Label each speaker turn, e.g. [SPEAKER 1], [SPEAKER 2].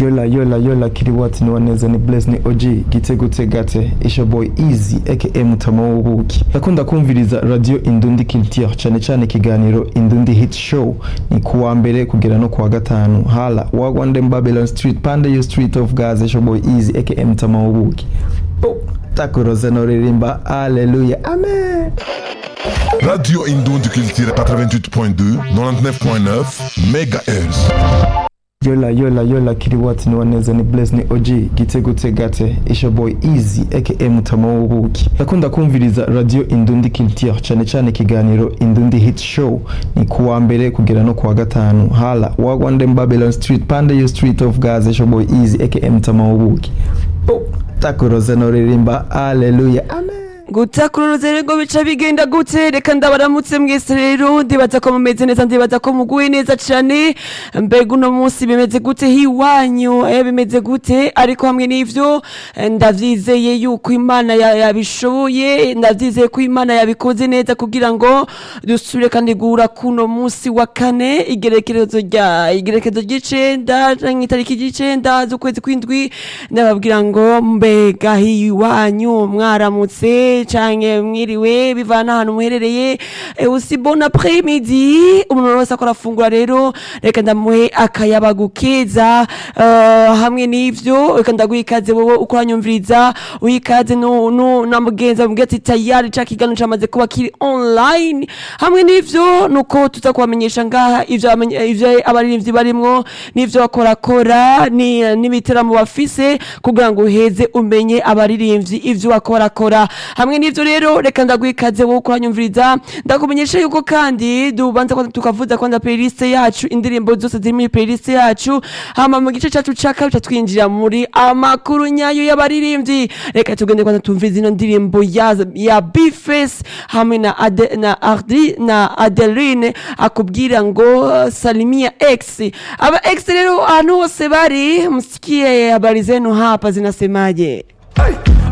[SPEAKER 1] yola yola yola kiriwati ni waneza ni blaze ni og gitego tegate isha boy easy aka mutama w'ubuki ndakunda kumviriza radio indundi culture cyane cyane ikiganiro indundi hit show ni kuwa mbere kugera no kuwa gatanu hala wagwandem babylon street pande yo street of gaza isha boy easy aka mutama w'ubuki Bo, takuroze noririmba aleluya amen
[SPEAKER 2] Radio Indon du Culture 88.2, 99.9 MHz.
[SPEAKER 1] yola yola yola kiriwati ni waneza ni blaze ni og gitego tegate isha boy easy aka mutama w'ubuki ndakunda kumviriza radio indundi culture cyane cyane ikiganiro indundi hit show ni kuwa mbere kugera no kuwa gatanu hala wagwandem babylon street pande yo street of gaza isha boy easy aka mutama w'ubuki Bo, takuroze noririmba aleluya amen
[SPEAKER 3] gutakururuze rego bica bigenda gute reka ndabaramutse mwese rero ndibaza ko mumeze neza ndibaza ko muguwe neza cane mbega uno munsi bimeze gute hiwanyu eh bimeze gute ariko hamwe n'ivyo eh, ndavyizeye yuko imana ya- yabishoboye ndavyizeye ko imana yabikoze neza kugira ngo dusubire kandi guhura kuno munsi wa kane igerekerezo rya igerekezo ry'icenda canke itariki ry'icenda z'ukwezi kw'indwi ndababwira ngo mbega hiwanyu mwaramutse canke mwiriwe bivana ahantu muherereye Eh, aussi bon après midi umuntu wese akora afungura rero reka ndamuhe akayabagu keza eh, hamwe n'ivyo reka ndaguha ikaze wowe uko uranyumviriza uha ikaze nu- nu- na mugenzi amubwira ati tayari ca kiganiro camaze kuba kiri online hamwe n'ivyo nuko tuza kubamenyesha ngaha ivyo abamenye- ivyo abaririmbyi barimwo n'ivyo bakorakora ni- n'ibiteramo bafise kugira ngo uheze umenye abaririmbyi ivyo bakorakora hamwe n'ivyo rero reka ndaguha ikaze wowe uko uranyumviriza ndakumenyesha yuko kandi dubanza kwanza tukavuza kwanza playlist yacu indirimbo zose ziri muri playlist yacu hama mu gice cacu ca kabiri twinjira muri amakuru nyayo y'abaririmbyi reka tugende kwanza tumviriza ino ndirimbo ya, ya Bface hamwe na, Ade, na Ardi na Adeline akubwira ngo uh, salimia X aba X rero ahantu hose bari msikie habari zenu hapa zinasemaje